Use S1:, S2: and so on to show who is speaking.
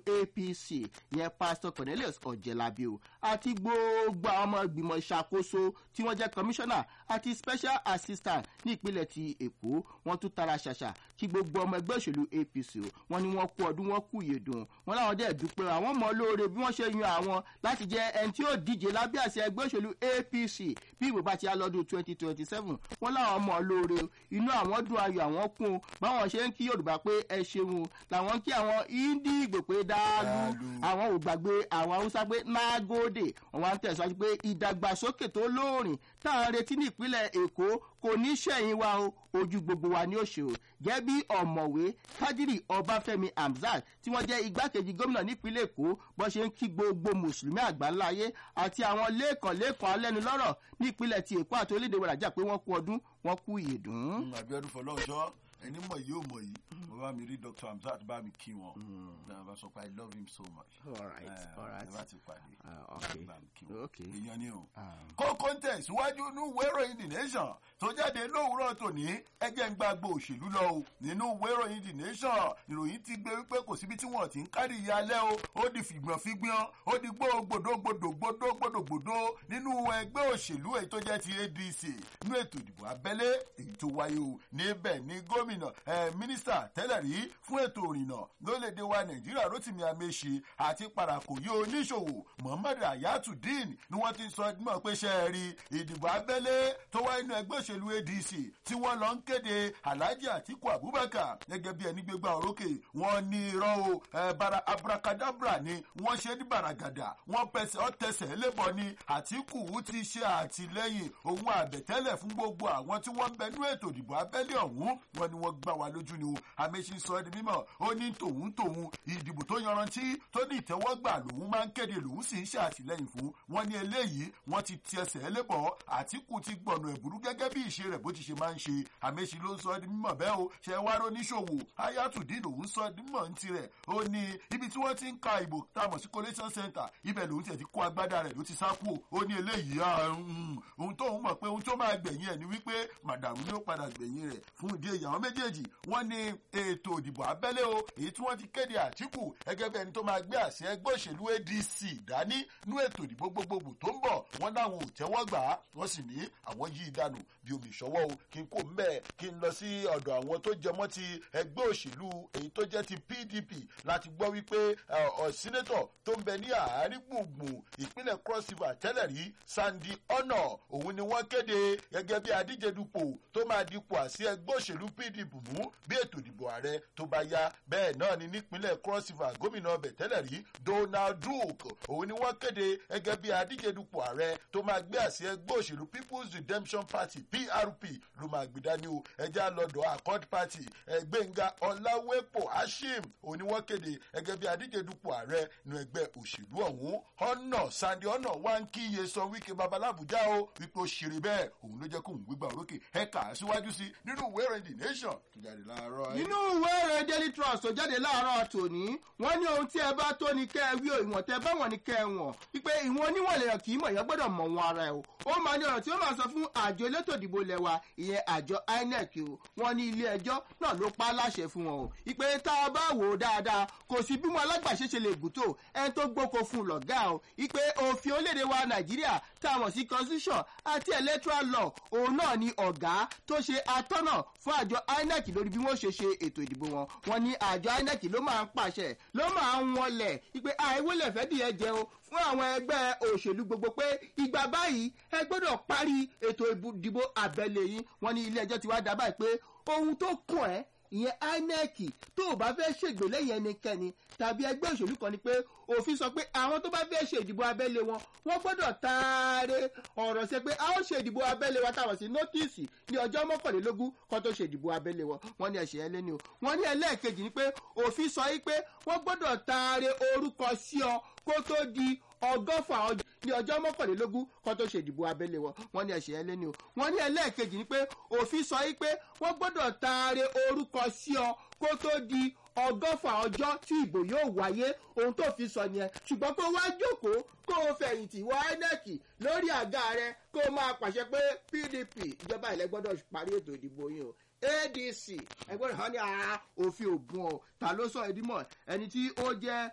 S1: apc yẹn pastor cornelius ọ̀jẹ̀lábí o àti gbogbo àwọn ọmọ ìgbìmọ̀ ìṣàkóso tí wọ́n jẹ́ commissioner àti special assistant ní ìpínlẹ̀ ti èkó wọ́n tún tara ṣàṣà kí gbogbo ọmọ ẹgbẹ́ òṣèlú apc o wọ́n ní wọ́n kú ọdún wọ́n kú ìyèdùn wọn láwọn dẹ̀ dúpẹ́ àwọn mọ̀ lóore bí wọ́n ṣe yan àwọn láti jẹ́ ẹni tí yóò díje lábẹ́ àṣẹ ẹgbẹ́ òṣèlú apc bí ìbò bá ti á lọ́dún twenty twenty seven wọ́n láwọn mọ̀ lóore inú àwọn dùn ayọ̀ àwọn kún báwọn ṣe ń kí yorùbá pé ẹ ṣeun làwọn kí àwọn índíìgbò pé dáálù àwọn ò gbàgbé àwọn haúsá pé nágòdè wọn wá ń tẹ̀síwájú pé ìdàgbàsókè tó lóòrìn táwọn retí ní ìpínlẹ̀ èkó kò ní sẹ́yìn wa o ojú gbogbo wa ni ó ṣe o gẹ́gẹ́ bí ọ̀mọ̀wé kájírì ọbáfẹ́mi hamzat tí wọ́n jẹ́ igbákejì gómìnà nípínlẹ̀ èkó bó ṣe ń kí gbogbo mùsùlùmí àgbáńláyé àti àwọn lẹ́ẹ̀kan lẹ́ẹ̀kan alẹ́nulọ́rọ̀ nípínlẹ̀ ti èkó àti orílẹ̀-èdè wàràjà pé wọ́n kú ọdún wọ́n kú ìyèdùn.
S2: àbíọ́dún fọlọ́ọ̀ṣọ́ ẹni mọ̀ yìí ò mọ̀ yìí mo bá mi rí dr hamzat bá mi kí wọn náà bá sọ pé i love him so much.
S1: all right all right
S2: ẹ bá ti pàdé
S1: Ah, okay.
S2: bá mi kí wọn
S1: Okay.
S2: èèyàn ni o.
S1: Ah.
S2: kókó ń tẹ̀síwájú nínú ìwé ìròyìn the nation tó jáde lówùúrọ̀ tòní ẹjẹ́ ń gbàgbọ́ òṣèlú lọ o nínú ìwé ìròyìn the nation ìròyìn ti gbé wípé kò síbi tí wọ́n ti ń kárí ìyá alẹ́ o ó di fìgbọ̀n fígbọ́n ó di gbógbòdógbòdògbòdògbòdò nínú ẹgbẹ́ òṣèlú èyí tó jẹ́ ti adc nínú ètò ìdìbò abẹ́lé èyí tó wáyé o níbẹ̀ ní gómìnà ẹ̀ mínísítà tẹ́lẹ̀ rí fún ètò ìrìnnà lórílẹ̀‐èdè wa nàìjíríà rotimi ameṣe àti parakòyí oníṣòwò muhammad ayatudeen ni wọ́n ti sọ mọ̀ pé ṣe é rí ìdìbò abẹ́lé tó wáyé nínú ẹgbẹ́ òṣèlú adc tí wọ́n lọ ń kéde alhaji atiku abubakar gẹ́gẹ́ bí ẹni gbégbá orókè wọ́n ní irọ́ o ẹ̀ bara abracadabra ni wọ́n ṣe ní baragada wọ́n pẹsẹ̀ ọ́ tẹsẹ̀ lébọ̀ ni atiku ti ṣe àtìlẹ́yìn òun àbẹ̀tẹ́lẹ̀ fún gbogbo àwọn tí wọ́n ń bẹ nú ètò ìdìbò abẹ́lé ọ̀hún wọn ni wọ́n gbá wa lójú ni o àmẹ́sí sọ ẹni mímọ́ ó ní tòun tòun ìdìbò tó yanrantí tó ní ìtẹ́wọ́gbà lòun máa ń kéde lòun sì ń ṣe àtìlẹ́yìn fún wọn ní eléyìí wọ́n ti ti ẹsẹ̀ lébọ̀ àtìkù ti gbọ̀nà ẹ̀bùrú gẹ́gẹ́ bí ìṣe rẹ̀ bó ti ṣe máa ń ṣe àmẹ́sí ló ń sọ ẹni mímọ́ bẹ́ẹ̀ o ṣe wá róníṣòwò ayatollah lòun sọ ẹni mímọ́ ń tirẹ̀ ó ní ibi tí wọ́n ti ń ka ìbò tá a mọ̀ sí collation center ibẹ̀ lòun tiẹ̀ ti kó agbádá rẹ̀ ló ti sá kú ó ní eléyìí ah, mm, ohun tóun mọ̀ pé ohun tó máa gbẹ̀yìn ẹ̀ ni wípé màdàrú ni ó padà gbẹ̀yìn rẹ̀ fún ìdí èyí àwọn méjèèjì wọ́n ní ètò ìdìbò abẹ́lé o èyí tí wọ́n ti kéde àtìkù gẹ́gẹ́ bí ẹni tó máa gbé àṣẹ ẹgbẹ́ òṣèlú adc dání nú ètò ìdìbò gbogbogbò tó ń bọ̀ wọ́n láwọn ò tẹ́wọ́ gbà á wọ́n sì ní àwọn yí ìdánù bí omi ìṣọwọ́ o kí n kó mbẹ́ kí n lọ sí ọ̀dọ̀ àwọn tó jẹmọ́ ti ẹgbẹ́ òṣèlú èyí tó jẹ́ ti pdp láti gbọ́ wípé sínétọ̀ tó ń bẹ ní àárín gbùngbùn ìpínlẹ̀ cross river tẹ́lẹ̀ rí sandy ọ̀nà òun ni wọ́n kéde gẹ́gẹ́ bí adíje dupò tó máa dipò àsí ẹgbẹ́ òṣèlú pdp mú bí ètò ìdìbò ààrẹ tó bá yá bẹ́ẹ̀ náà ni nípínlẹ̀ cross river gómìnà ọbẹ̀ tẹ́lẹ̀ rí donald duke òun ni wọ́n kéde gẹ́gẹ́ bí adíje dupò ààrẹ tó máa gbé àsí ẹgbẹ́ òṣèlú people's redemption party prp ló máa gbé dání o ẹjẹ́ lọ́dọ̀ accord party ẹgbẹ́ngà ọ̀làwẹ́pọ̀ hashim òun ni wọ́n kéde gẹ́gẹ́ bí adíje dupò ààrẹ nu ẹgbẹ́ òṣèlú ọ̀hún ọ̀nà sandy ọ̀nà wá ń kíyè sọ wíkẹ́ babalábùjá o wípé ó ṣeré bẹ́ẹ̀ òun ló jẹ́ kóun gbégbá orókè ẹ̀ka síwájú sí nínú ìwé ìròyìn the nation tó jáde láàárọ̀
S1: nínú ìwé ìròyìn daily trust tó jáde láàárọ̀ tòní wọ́n ní ohun tí ẹ bá tó ní kẹ́ ẹ wí o ìwọ̀n tẹ bá wọ̀n ní kẹ́ ẹ wọ̀n wípé ìwọ̀n oníwọ̀n lèèyàn kì í mọ̀ èèyàn gbọ́dọ̀ mọ̀ wọn ara ẹ̀ o ó máa ní ọ̀rọ̀ tí ó máa sọ fún àjọ elétò ìdìbò lẹ́wà ìyẹn àjọ inec o wọ́n ní ilé ẹjọ́ náà ló pa á láṣẹ fún wọn o ìpè tá a bá wò ó dáadáa kò sí bí wọn alágbàṣe ṣe lè gùn tó ẹni tó gbóko fún un lọ̀gá o ìpè òfin orílẹ̀-èdè wa nàìjíríà tá a mọ̀ sí constitution àti electoral law òun náà ni ọ̀gá tó ṣe atọ́nà fún àjọ inec lórí bí wọ́n ṣe ṣe ètò ìdìbò wọn wọn ní àjọ inec ló máa ń pàṣẹ ló máa ń wọlẹ̀ ìpè àìwọlẹ̀ fẹ́ dìé jẹ o fún àwọn ẹgbẹ́ òṣèlú gbogbo pé ìgbà báyìí ẹ gbọ́dọ̀ parí ètò ìdìbò abẹ́lé yìí wọn ní ilé ẹjọ́ ti wá dábàá pé ohun tó kàn ẹ́ ìyẹn inec tó o bá fẹ́ ṣègbè lẹ́yìn ẹnikẹ́ni tàbí ẹgbẹ́ òṣèlú kan ni pé òfin sọ pé àwọn tó bá fẹ́ ṣe ìdìbò abẹ́lé wọn wọ́n gbọ́dọ̀ taare ọ̀rọ̀ ṣe pé a ó ṣe ìdìbò abẹ́lé wa táwọn sí nọ́tìsì ní ọjọ́ mọ́kànlélógún kan tó ṣe ìdìbò abẹ́lé wọn wọ́n ní ẹ̀ṣẹ̀ ẹlẹ́ni o wọ́n ní ẹlẹ́ẹ̀kejì ni pé òfin sọ yí pé wọ́n gbọ́dọ̀ taare orúkọ sí ọ kó tó di ọgọ́fà ọjọ́ ní ọjọ́ mọ́kànlélógún kan tó ṣe ìdìbò abẹ́lé wọn wọ́n ní ẹ̀ṣẹ̀ ẹlẹ́ni o wọ́n ní ẹlẹ́ẹ̀kejì ni pé òfin sọ yí pé wọ́n gbọ́dọ̀ taare orúkọ sí ọ kó tó di ọgọ́fà ọjọ́ tí ìbò yóò wáyé ohun tó fi sọ yẹn ṣùgbọ́n kó wá jókòó kó o fẹ̀yìntì wọ inec lórí àga rẹ kó o máa pàṣẹ pé pdp ìjọba ilẹ̀ gbọ́dọ̀ parí ètò ìdìbò yìí o adc ẹgbẹ́ rẹ̀ wọ́n ní ara òfin ògùn ọ̀ ta ló sọ ẹdínmọ̀ ẹni tí ó jẹ́